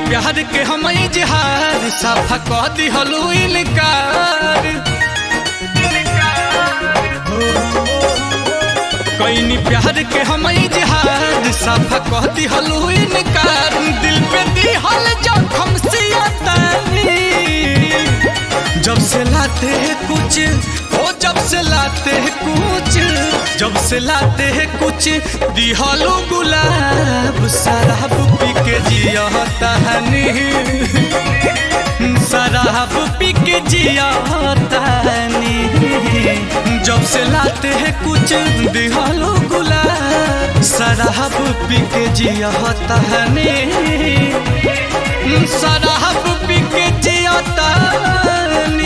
प्यार के हम इजहार साफा कह दिहलू इनकार कैनी प्यार के हम इजहार साफा कह दिहलू इनकार दिल पे दिहल जखम सियतानी जब से लाते हैं कुछ ओ जब से लाते हैं कुछ जब से लाते हैं कुछ दिहलो गुलाब शराब पी के जिया तहनी शराब पी के जिया तहनी जब से लाते हैं कुछ दिहलो गुलाब शराब पी के जिया तहनी शराब पी के जिया तहनी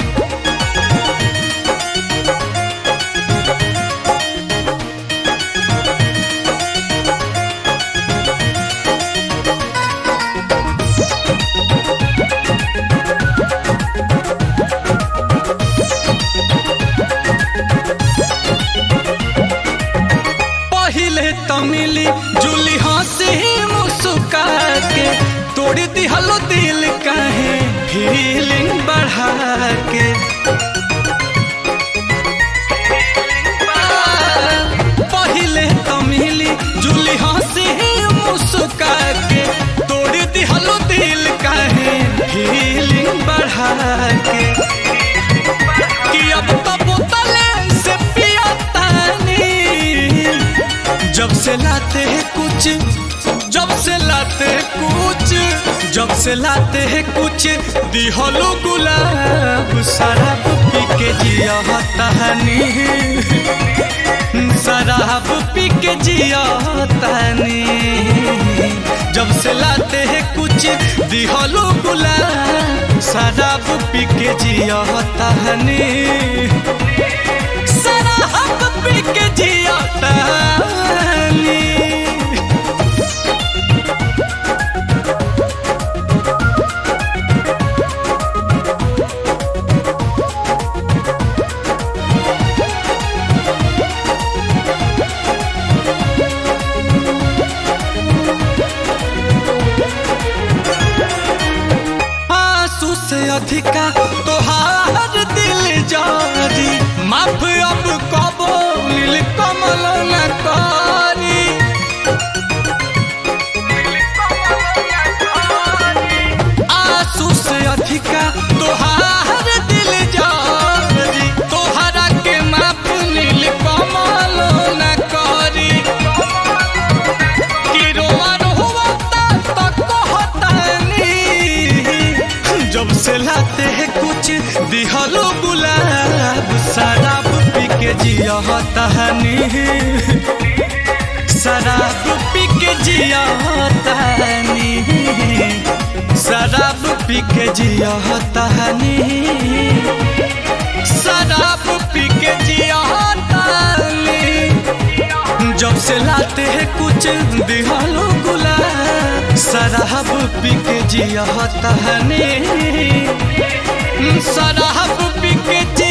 पहिले तमिली जुली हंसी मुस्का के तोड़ दिहलो दिल कहे फीलिंग बढ़ा के पहिले तमिली जुली हंसी मुस्का के तोड़ दिहलो दिल कहे फीलिंग बढ़ा के कि अब तो बोतले से पिया तानी जब से लाते हैं कुछ जब से लाते हैं कुछ जब से लाते हैं कुछ दिहलो गुलाब शराब पी के जिया तहनी शराब पी के जिया तहनी जब से लाते हैं कुछ दिहलो गुलाब शराब पी के जिया तहनी शराब पी के जिया तहनी आंसू से अधिका तोहार दिल जारी माफ अब कबो नील कमल न करी आंसू से अधिका तोहार दिल जारी तोहरा के माफ नील कमल न करी कि रोआ रोता तो कहतानी जब से लाते हैं कुछ दिहलो गुलाब शराब पी के जिया तहनी शराब पी के जिया तहनी शराब पी के जिया तहनी शराब पी के जिया तहनी जब से लाते हैं कुछ दिहालो गुलाब शराब पी के जिया तहने शराब पी के जिया